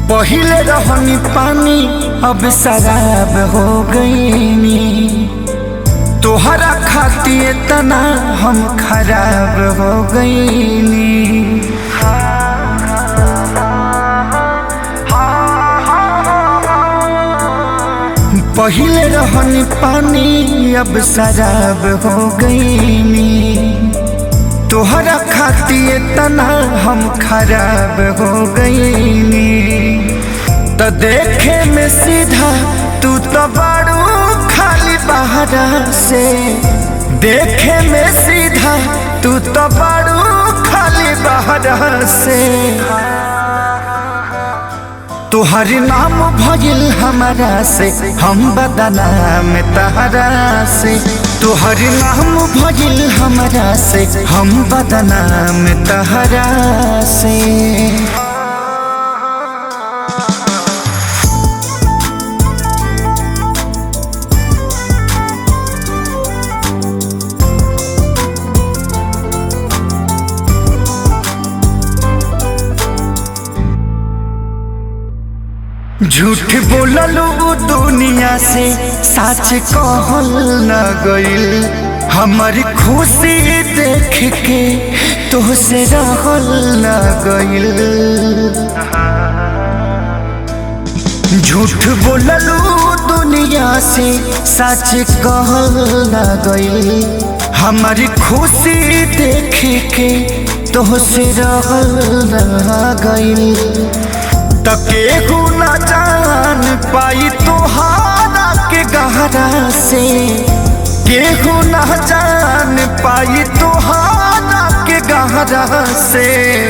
पहिले रहनी पानी अब शराब हो गईनी तोहरा खातिर तना हम खराब हो गईनी पहिले रहनी पानी अब शराब हो गईनी तोहरा खातिर तना हम खराब हो गईनी तो देखे में सीधा तू तो बड़ू खाली बहरा से देखे में सीधा तू तो बड़ू खाली बहरा से तुहर नाम भजिल हमारा से हम बदनाम तहरा से तुहर नाम भजिल हमारा से हम बदनाम तहरा से झूठ बोललू दुनिया से सच कहल न गइल हमारी खुशी देख के तोहसे रहल न गइल झूठ बोललू दुनिया से सच कहल न गइल हमारी खुशी देख के तोहसे रहल न गइल तकेहू न जान पाई तोहारा के गहरा से केहू न जान पाई तोहारा के गहरा से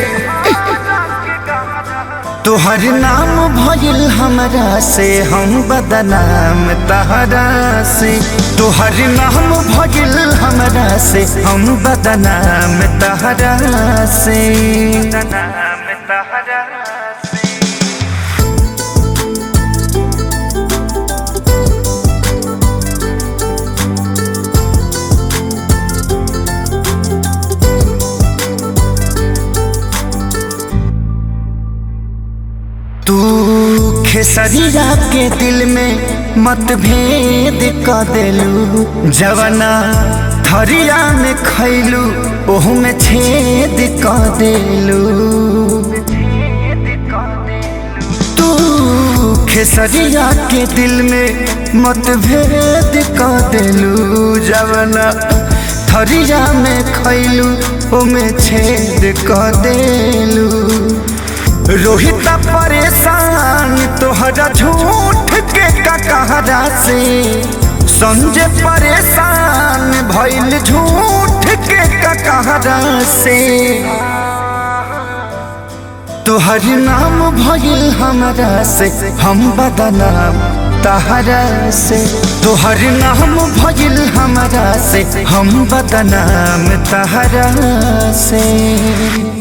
तोहर नाम भइल हमरा से हम बदनाम तहरा से तोहर नाम भइल हमरा से हम बदनाम तहरा से बदनाम तहरा से तू खेसरिया के दिल में मतभेद क देलू जवना थरिया में खैलू ओहू में छेद क देलू तू खेसरिया के दिल में मतभेद क देलू जवना थरिया में खैलू ओमे छेद क देलू रोहित परेशान तोहरा झूठ के ककहरा से संजय परेशान भइल झूठ के ककहरा से तोहर नाम भइल हमरा से हम बदनाम तहरा से तोहर नाम भइल हमरा से हम बदनाम तहरा से